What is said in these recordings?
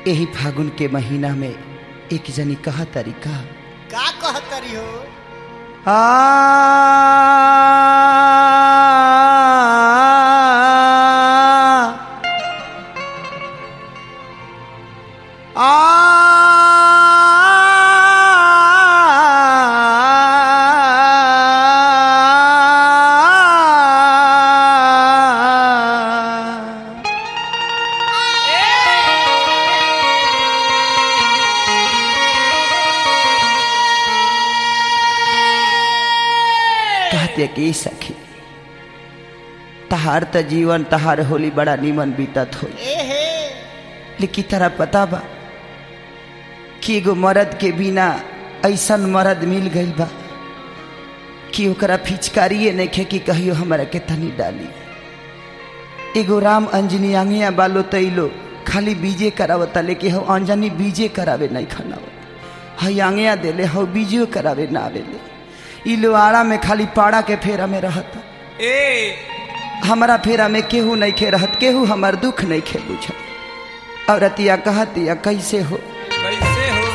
यही फागुन के महीना में एक जनी कहा तरीका का कहतरी हो कहते कि सखी तहार त जीवन तहार होली बड़ा निमन बीतत हो ए हे लेकिन तारा पता बा कि एगो मर्द के बिना ऐसन मर्द मिल गइल बा कि ओकरा फिचकारिए नइखे कि कहियो हमरा के तनी डाली एगो राम अंजनी आंगिया बालो तैलो खाली बीजे करावता लेकिन हो अंजनी बीजे करावे नहीं खनावत हई आंगिया देले हो बीजो करावे ना आवेले ई लोहारा में खाली पाड़ा के फेरा में रहता ए हमारा फेरा में केहू नहीं खे रहत केहू हमार दुख नहीं खे बुझत औरतिया कहतिया कैसे हो कैसे हो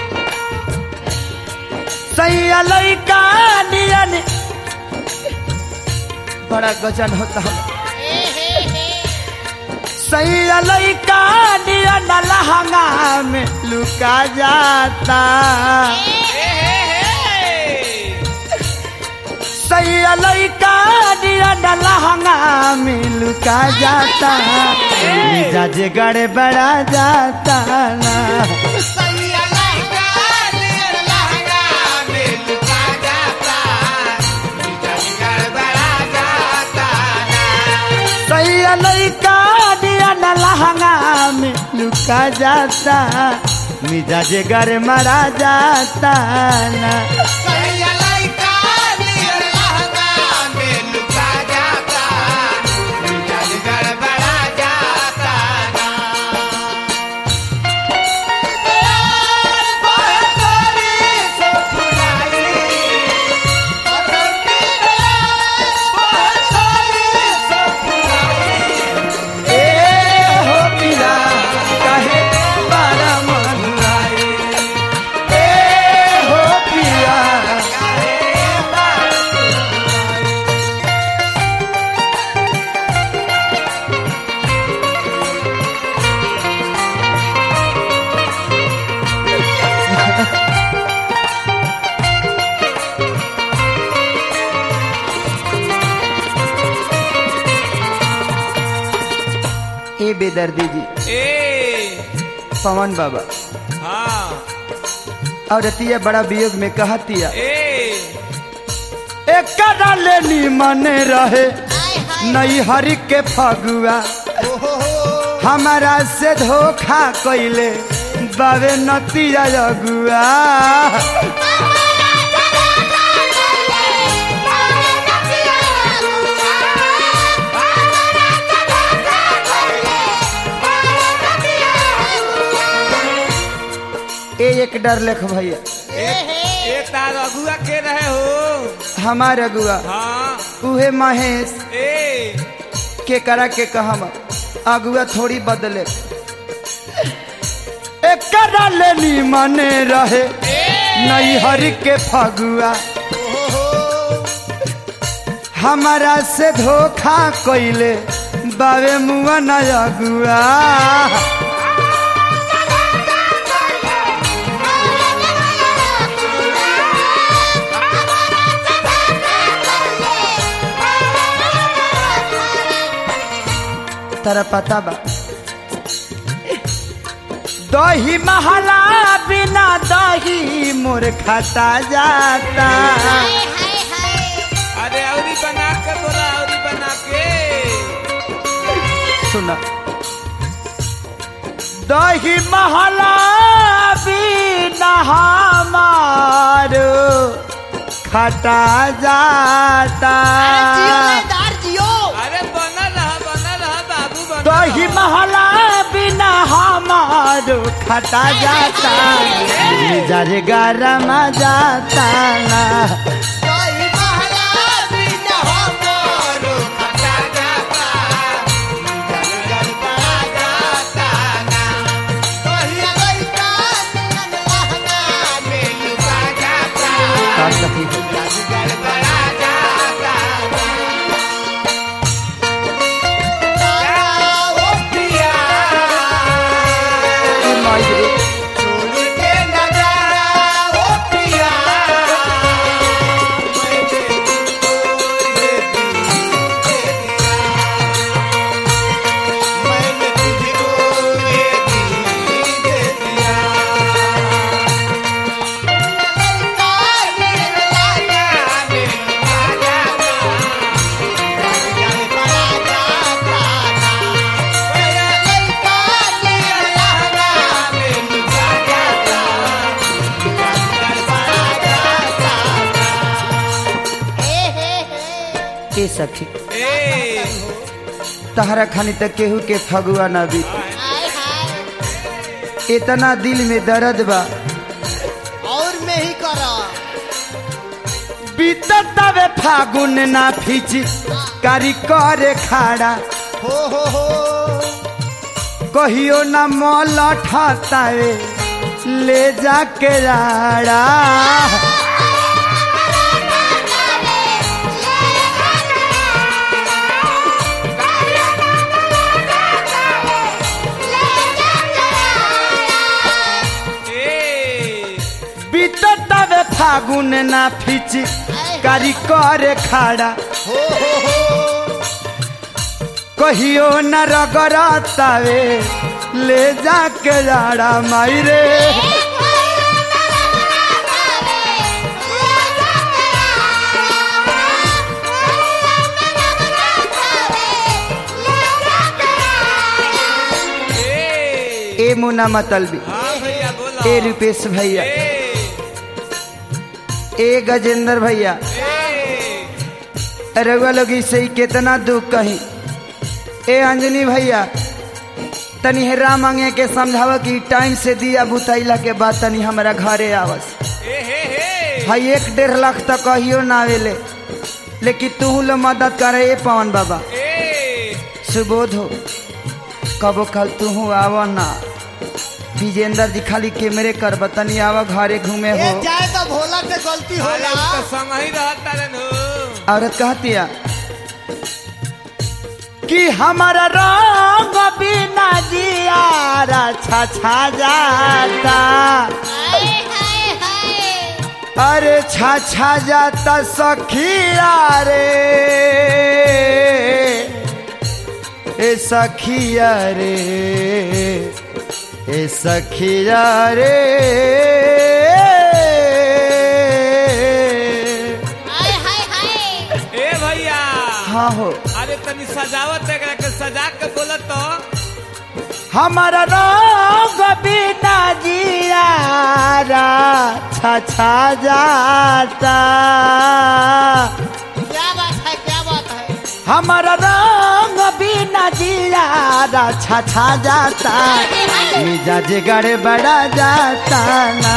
सैया लइका नियन बड़ा गजन होता है सैया लइका नियन लहंगा में लुका जाता ए हे हे सैया लइका नियन लहंगा में लुका जाता मिजाज गड़बड़ा जाता ना सैया लइका नियन लहंगा में लुका जाता मिजाज गड़बड़ा जाता ना ए हो पिया काहे बारा मनुआई ए हो पिया ए बेदर्दी जी ए पवन बाबा हाँ और रतिया बड़ा वियोग में कहतिया ए एक लेनी मन रहे नई हरि के फगुआ हमारा से धोखा कैले बाबे नतिया अगुआ ए एक डर लेख भैया ए तार अगुआ के रहे हो हमार अगुआ हाँ उहे महेश ए के करा के कहम अगुआ थोड़ी बदले एक लेनी मने रहे नई हरि के फगुआ हमारा से धोखा कैले बाबे मुआ न अगुआ तारा पता बा दही महला बिना दही मोर खाता जाता अरे औरी बना के बोला औरी बना के सुना दही महला बिना हमारो खटा जाता अरे बनल रहा बनल रहा बाबू बनल दही रहा। महला बिना हमारो खटा जाता मिजाज गरम जाता ना जाता ए सखी ए तहरा खानी तक केहू के फगुआ ना भी हाय हाय इतना दिल में दर्द बा और में ही करा बीततावे फागुन ना फिच कारी करे खाड़ा हो हो हो कहियो ना मोल ठातावे ले जाके राड़ा ए बीततावे फागुन ना फिच कारी करे खाड़ा हो हो हो कहियो न रगड़तावे ले जाके राड़ा माई रे ए ए मुना मतलबी हाँ भैया बोलो ए रुपेश भैया ए ए गजेंद्र भैया ए रउआ लोग से ही कितना दुख कही ए अंजनी भैया तनी हेरा मांगे के समझाव कि टाइम से दिया बुतैला के बाद तनी हमारा घरे आवस ए हे हे भाई एक डेढ़ लाख तक कहियो ना आवेले लेकिन तू लो मदद करे ए पवन बाबा ए सुबोध हो कबो कल तू आव ना विजेंद्र जी खाली कैमरे कर बतनी आवा घरे घूमे ये हो जाए तो भोला से गलती अरे होला उ तो संग ही रहता रे नु औरत कहतिया कि हमारा रंग बिना जियारा छा छा जाता अरे छा छा जाता सखिया रे ए सखिया रे ए सखिया रे ए भैया हाँ हो अरे तनी सजावट एकरा के सजा के बोलत तो हमारा रोग बिना जियारा छा छा जाता क्या बात है क्या बात है हमारा रंग बिना जियारा छा छा जाता मिजाज गड़बड़ा जाता ना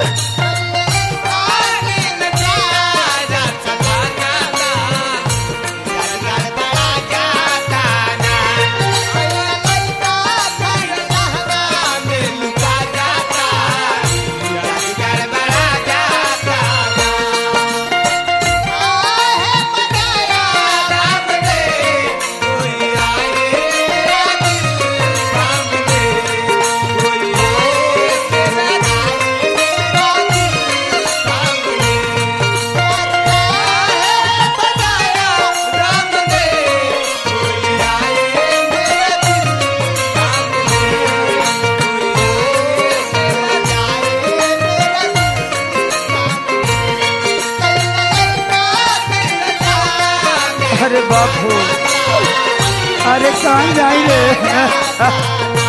अरे बापू अरे कहाँ जाई रे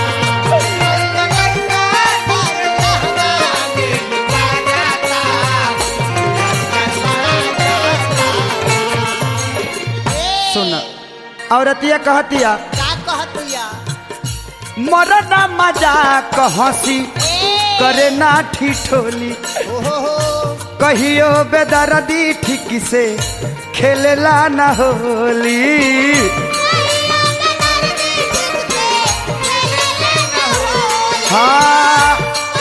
सुन औरतिया कहतिया क्या कहतिया मरना मजाक हंसी करे ना ठिठोली हो हो हो कहियो बेदर्दी ठीक से खेलेला न होली हाँ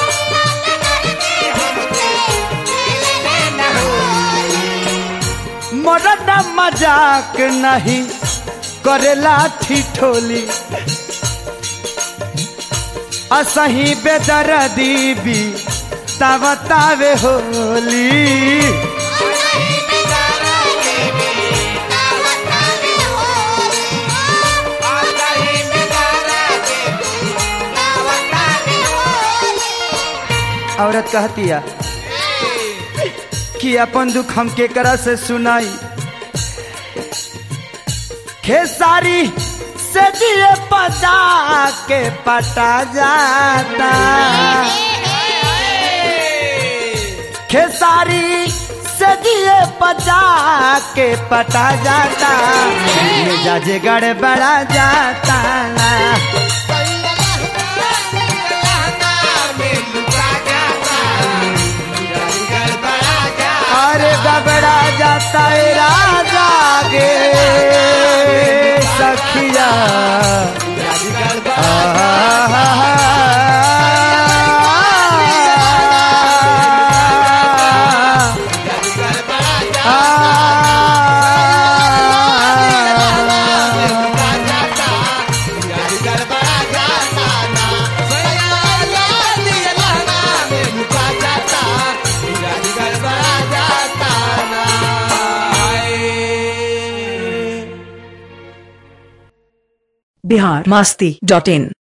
मरद मजाक नहीं करेला ठिठोली असही बेदर्दी भी तावतावे होली औरत कहतिया कि अपन दुख हम केकरा से सुनाई खेसारी से दिए पता के पटा जाता खेसारी से जिए पचा के पटा जाता मिजाज गड़बड़ा जाता ना अरे गबड़ा जाता है राजा गे सखिया बिहार मस्ती डॉट इन